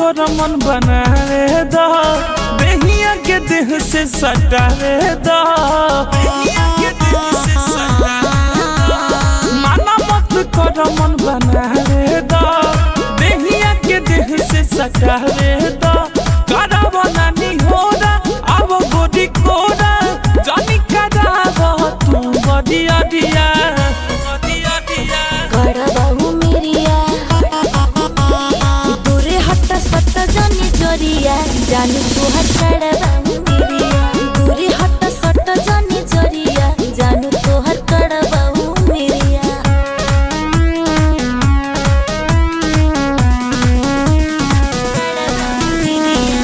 कर मन बनावे दा देहिया के देह से सटावे दा माना मत कर मन बनावे दा देहिया के देह से सटावे दा करा बनानी होरा अब गोदी कोरा जानी करा तू बदिया दिया बदिया दिया करबाऊ मेरिया दूरे हट सट जानी जोरिया जानी तुहर करबाऊ मेरिया दूरे हट सट जानी जोरिया जानू तुहर करबाऊ मेरिया करबाऊ मेरिया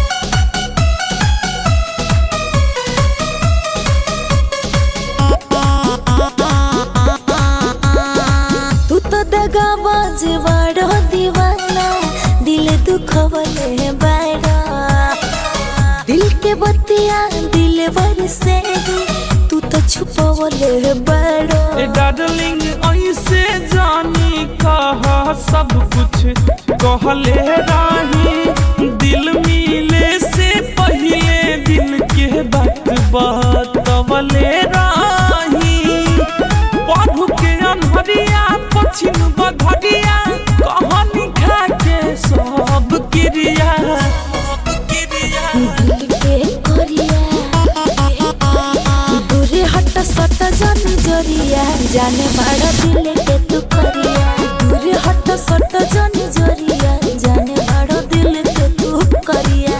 तू तो दगा बाज बाड़ो दीवाना दिल दुखवले बाड़ा दिल के बतिया दिल वर से ही तू तो छुपवले बाड़ो ए डार्लिंग ऐसे जानी कहा सब कुछ कहले राही दिल मिले से पहले दिल के बात बतवले राही पढ़ू के अनहरिया पछिन बधरिया कहानी खा के सब क्रिया सब क्रिया दिल के कोरिया दूरे हट सट जान जोरिया जाने बाड़ा दिल के तू करिया दूरे हट सट जान जोरिया जाने बाड़ा दिल के तू करिया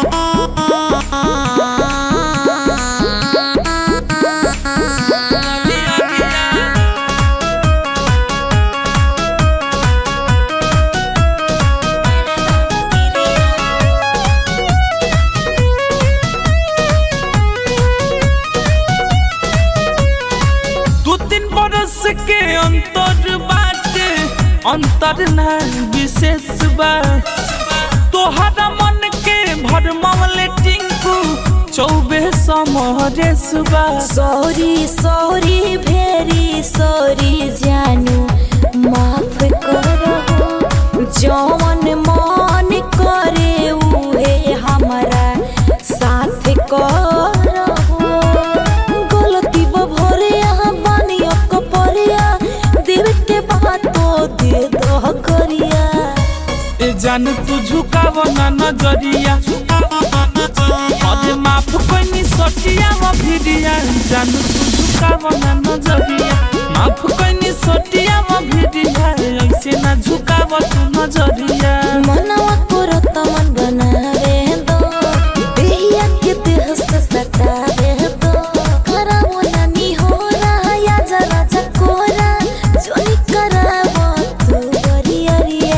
दू तीन बरस के अंतर बाटे अंतर ना विशेष बा तोहरा मन के भरमवले टिंकू चौबे समरेश बा सॉरी सॉरी भेरी सॉरी जानू माफ करो जौन मन करे उहे हमारा साथ करो गलती भरे यहाँ बानी कपरिया देव के बात तो दे दो करिया ए जान तू झुकाव ना नजरिया अरे माफ कैनी सटिया व भिडिया जान तू झुकाव ना नजरिया माफ कैनी सटिया व भिडिया ऐसे ना झुकाव तू नजरिया मनवा करत मन बनावे दो देहिया के देह से सटावे दो करावो नानी हो रहा या जरा चकोरा जोनी करावो तू बरियरिया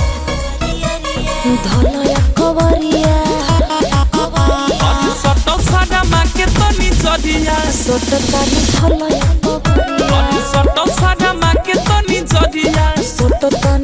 धलया कवरिया अरे सटो सारा माँ के तनी जरिया सोट तानी धलया कवरिया अरे सटो सारा माँ के तनी जरिया सोट तानी